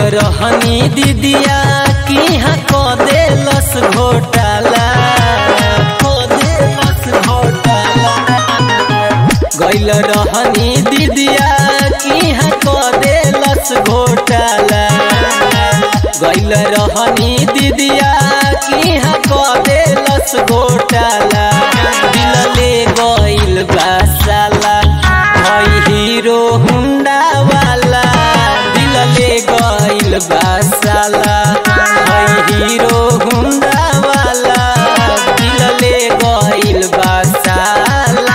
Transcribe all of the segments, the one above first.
रहनी दीदिया की हाँ को देलस घोटाला को देलस घोटाला गैल रहनी दीदिया की हाँ को देलस घोटाला गैल रहनी दीदिया की हाँ को देलस घोटाला दिल ले गैल बासाला हई हीरो हुंडा वाला दिल ले गैल बासाला हई हीरो हुंडा वाला दिल ले गैल बासाला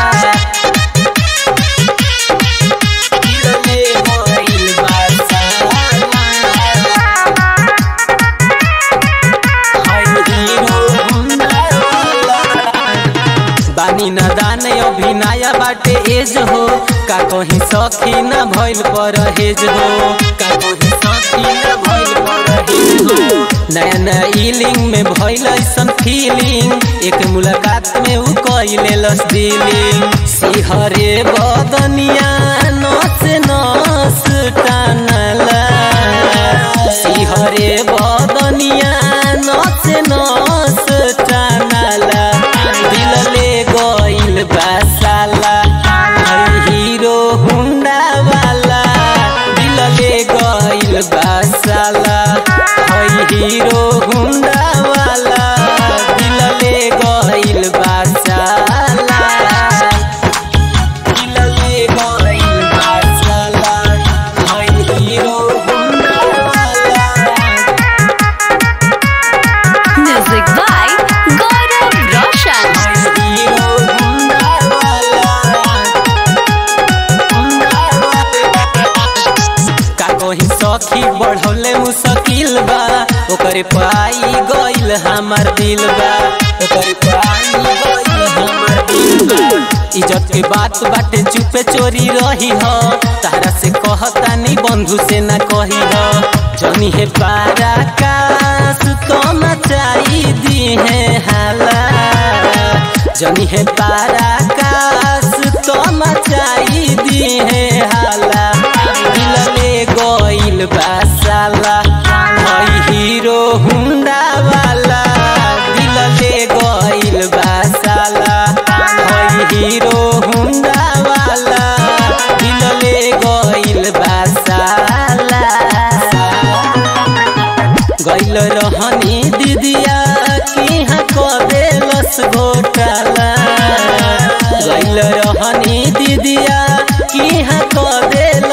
दिल ले गइल बासाला हाय हीरो हुंडा वाला बानी न दान अभी नया बाटे एज हो का कहीं सखी न भइल पर हेज हो का कहीं सखी न भइल पर हेज हो नया नया इलिंग में भइल ऐसन फीलिंग एक मुलाकात में उ कइले लस दिलिंग सिहरे बदनिया नस नस टानला सिहरे बदनिया नस नस टानला दिल ले गइल बासाला हई हीरो हुंडा वाला दिल ले गइल बासाला हई हीरो हुंडा वाला दिल ले गइल बासाला दिल ले गइल बासाला हई हीरो हुंडा वाला Music by Gaurav Roshan. का कहीं सखी बढ़ौले मुश्किल बा ओकरे पाई गइल हमार दिल बा ओकरे पाई गइल हमार दिल बा इज्जत के बात बाटे चुपे चोरी रही हो तारा से कहता नहीं बंधु से ना कही हो जनी है पारा कास तो मचाई दी है हाला जनी है पारा कास तो मचाई दी है हाला दिल ले गइल बासाला हई हीरो हुंडा वाला दिल ले गइल बासाला हई हीरो हुंडा वाला दिल ले गइल बासाला गइल रहनी दीदिया की हाँ कदेलस घोटाला गइल रहनी दीदिया की हाँ कदेल